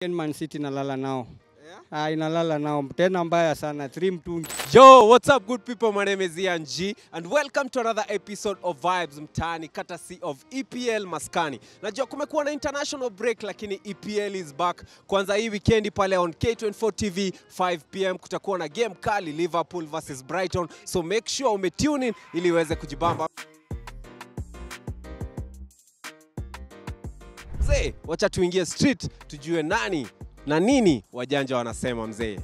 Man City inalala nao Ah, inalala nao tena mbaya sana 3 mtungi. Yo, what's up, good people? My name is Ian G, and welcome to another episode of Vibes Mtaani, courtesy of EPL Maskani. Najua kumekuwa na international break, lakini EPL is back. Kwanza hii weekendi pale on K24 TV 5 pm kutakuwa na game kali Liverpool versus Brighton, so make sure umetune in ili uweze kujibamba. Mzee, wacha tuingie street tujue nani na nini wajanja wanasema mzee.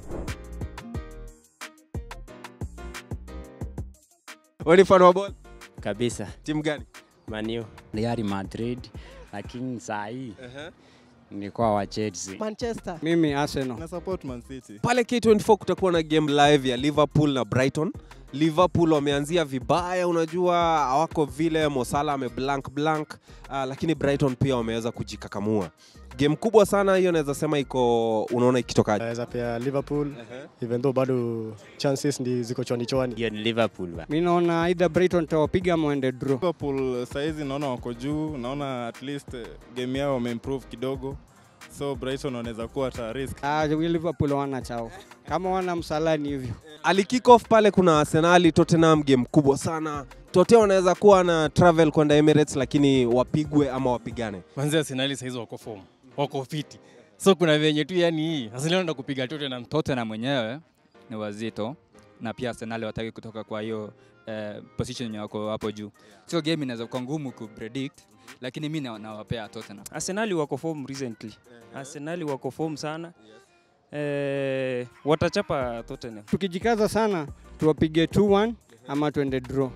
Wewe ni fan wa ball? kabisa Timu gani? Manu Real Madrid, lakini saa hii nilikuwa wa Chelsea. Manchester. Mimi Arsenal. na support Man City. Pale K24 kutakuwa na game live ya Liverpool na Brighton. Liverpool wameanzia vibaya, unajua hawako vile, Mosala ame blank blank, uh, lakini Brighton pia wameweza kujikakamua. Game kubwa sana hiyo, naweza sema iko, unaona ikitokaje? naweza pia Liverpool even though bado chances ndi ziko chwani chwani. Hiyo ni Liverpool ba. Mimi naona either Brighton tawapiga ama waende draw. Liverpool saizi naona wako juu, naona at least eh, game yao wameimprove kidogo, so Brighton wanaweza kuwa hata risk. Ah, Liverpool wana chao. Kama wana msalani hivyo. Ali kick off pale, kuna Arsenal Tottenham, game kubwa sana. Tote wanaweza kuwa na travel kwenda Emirates, lakini wapigwe ama wapigane. Manzi Arsenali saizi wako form, wako fiti, so kuna venye tu yani hii Arsenal anaenda kupiga Tottenham. Tottenham mwenyewe ni wazito na pia Arsenal wataki kutoka kwa hiyo eh, position yenye wako hapo juu. Sio game inaweza kuwa ngumu kupredict, lakini mi na- nawapea Tottenham. Arsenali wako form recently. Arsenali wako form sana. Eh, watachapa Tottenham. Tukijikaza sana tuwapige 2-1 ama tuende draw.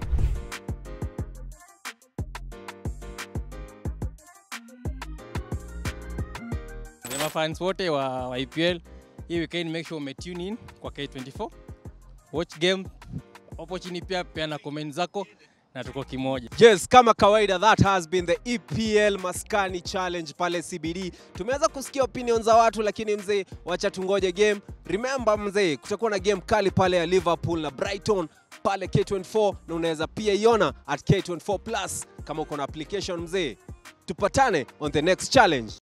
Ni mafans wote wa, wa EPL hii weekend, make sure umetune in kwa K24 watch game hapo chini, pia peana comment zako na tuko kimoja. Yes, kama kawaida that has been the EPL Maskani Challenge pale CBD. Tumeweza kusikia opinion za watu, lakini mzee, wacha tungoje game. Remember mzee, kutakuwa na game kali pale ya Liverpool na Brighton pale K24, na unaweza pia iona at K24 Plus kama uko na application mzee. Tupatane on the next challenge.